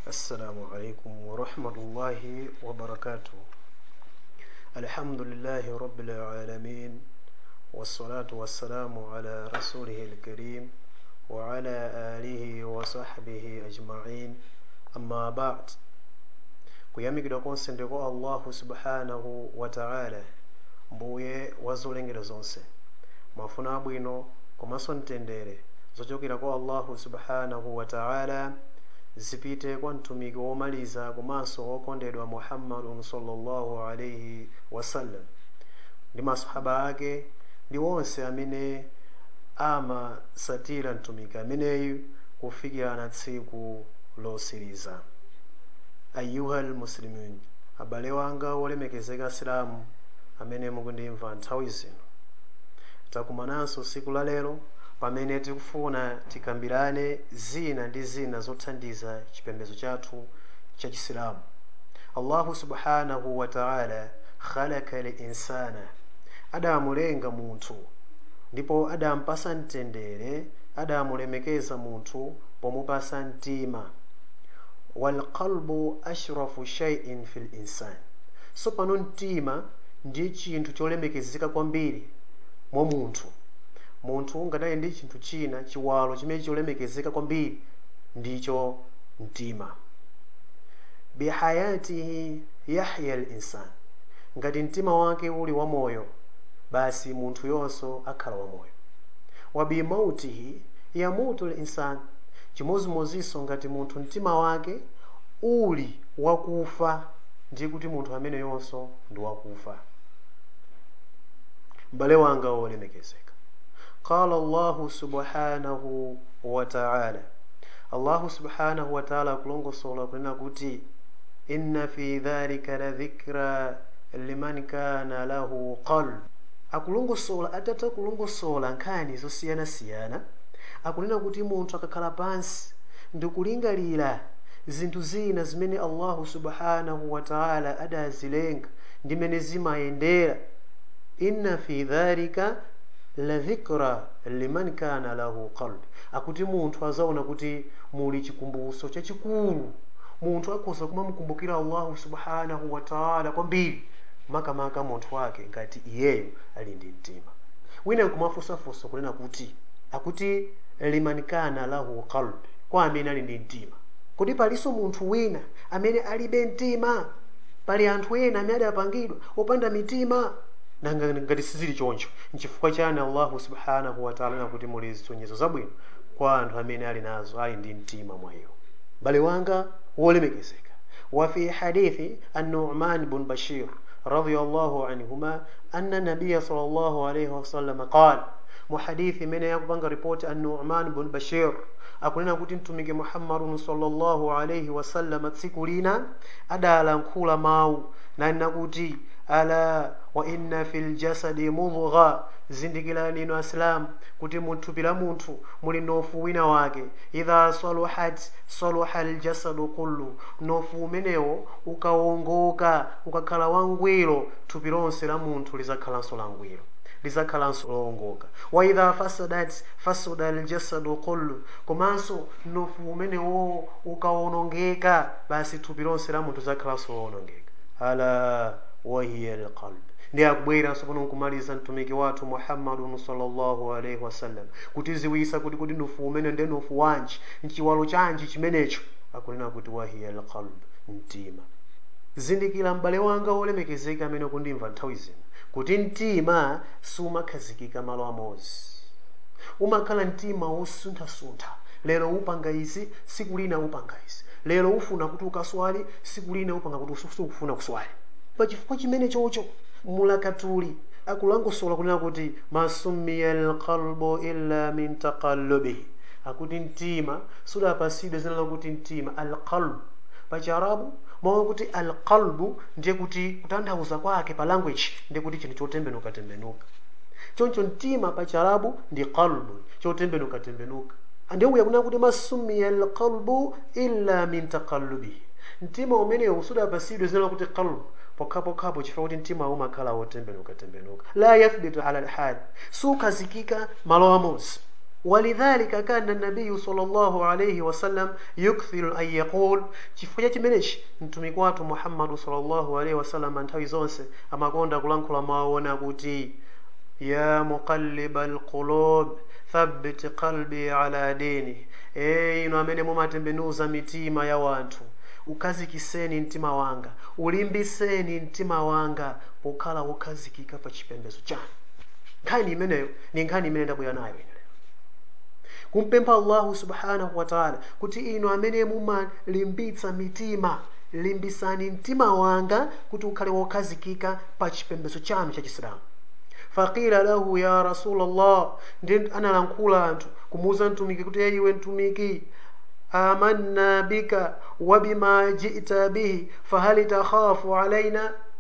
السلام عليكم ورحمة الله وبركاته الحمد لله رب العالمين والصلاة والسلام على رسوله الكريم وعلى آله وصحبه أجمعين أما بعد kuyamikidwa konse ndi kwa allahu subhanahu wa ta'ala mbuye wa zolengedwa zonse mafuno abwino komanso mtendere zochokera kwa allahu subhanahu wa ta'ala zipite kwa mtumiki womaliza komanso wokondedwa muhammadun sallallahu alaihi wasallam ndi masahaba ake ndi onse amene amasatira mtumiki ameneyu kufikirana tsiku losiriza ayuha almuslimin abale wanga wolemekezeka asilamu amene mukundimva nthawi zino takumananso tsiku la lero pamene tikufuna tikambirane zina ndi zina zothandiza chipembedzo chathu cha chisilamu allahu subhanahu wa ta'ala khalaka linsana adamulenga munthu ndipo adampasa mtendere adamulemekeza munthu pomupasa mtima walqalbu ashrafu shay'in fil insan so pano mtima ndiye chinthu cholemekezeka kwambiri mwa munthu munthu ngadali ndi chinthu china chiwalo chimene cholemekezeka kwambiri ndicho mtima bihayatihi yahya linsan ngati mtima wake uli wamoyo basi munthu yonso akhala wamoyo wa bimautihi yamutu linsan chimozimozinso ngati munthu mtima wake uli wakufa ndiye kuti munthu amene yonso ndi wakufa m'bale wanga wolemekezeka qala allahu subhanahu wa ta'ala allahu subhanahu wa ta'ala akulongosola kunena kuti inna fi dhalika la dhikra liman kana lahu qalb akulongosola atatha kulongosola nkhani zosiyanasiyana akunena kuti munthu akakhala pansi ndikulingalira zinthu zina zimene allahu subhanahu wa ta'ala adazilenga ndi mene zimayendera inna fi dhalika la dhikra liman kana lahu qalb akuti munthu azaona kuti muli chikumbutso chachikulu munthu akhoza kumamukumbukira allahu subhanahu wa ta'ala kwambiri makamaka munthu wake ngati iyeyo ali ndi mtima wina nkumafunsafunsa kunena kuti akuti liman kana lahu qalb kwa amene ali ndi mtima kodi palinso munthu wina amene alibe mtima pali anthu ena amene adapangidwa opanda mitima nanga ngati sizili choncho nchifukwa chani allahu subhanahu wataala nakuti muli zisonyezo zabwino kwa anthu amene ali nazo ali ndi mtima mwa iwo bale wanga wolemekezeka wa fi hadithi an-nu'man bun bashir radiyallahu anhuma anna nabiyya sallallahu alayhi wasallam qala muhadithi imene yakupanga ripoti an-nu'man bun bashir akunena kuti mtumiki muhammadun sallallahu alayhi wasallam tsiku lina adalankhula mawu nanena kuti ala wa inna fil jasadi mudgha zindikirani inu asilamu kuti muthupi la munthu muli nofu wina wake idha saluhat saluha aljasadu kullu nofu umenewo ukawongoka ukakhala wangwiro thupi lonse la munthu lizakhalanso langwiro lizakhalanso lowongoka wa idha fasadat fasada aljasadu kullu komanso nofu umenewo ukawonongeka basi thupi lonse la munthu lizakhalanso lowonongeka ala wahiya alqalb ndi akubwera sopano nkumaliza mtumiki wathu muhammadun sallallahu alaihi wasallam kutiziwisa kuti kuti nufu umene ndi nufu wanji mchiwalo chanji chimenecho akunena kuti wahiya alqalb mtima zindikira m'bale wanga wolemekezeka amene kundimva nthawi zino kuti mtima sumakhazikika malo amodzi umakhala mtima wosunthasuntha lero upanga izi siku lina upanga izi lero ufuna kuti ukaswali siku lina upanga kuti sukufuna kuswali pachifukwa chimene chocho mulakatuli akulangosola kunena kuti masummiya alqalbu illa min taqallubihi akuti mtima sudapasidwe zina lakuti mtima alqalbu pachiarabu mawu kuti alqalbu ndiye kuti kutanthauza kwake pa language ndiye kuti chinthu chotembenuka tembenuka choncho mtima pachiarabu ndi qalbu chotembenuka tembenuka ndiye uya kunena kuti masummiya alqalbu illa min taqallubihi mtima umenewu sudapasidwe zina lakuti qalbu pokhapokhapo chifukwa kuti mtima umakhala wotembenuka tembenuka la yathbitu ala alhal sukhazikika malo amodzi walidhalika kana nabiyu sallallahu alayhi wasallam yukthiru an yaqul chifukwa cha chimenechi mtumiki wathu muhammadu sallallahu alayhi wasallam nthawi zonse amakonda kulankhula mawu kuti ya muqalliba alqulub thabbit qalbi ala dini e inu amene mumatembenuza mitima ya wanthu ukhazikiseni mtima wanga ulimbiseni mtima wanga pokhala wokhazikika pa chipembedzo chanu nkhani imeneyo ni nkhani imene ndabwera nayo ine kumpempha allahu subhanahu wa taala kuti inu amene mumalimbitsa mitima limbisani mtima wanga kuti ukhale wokhazikika pa chipembedzo chanu cha chisilamu faqila lahu ya rasul allah ndi analankhula anthu kumuwuza mtumiki kuti ye iwe mtumiki amanna bika wabima jita bihi fahal takhafu alaina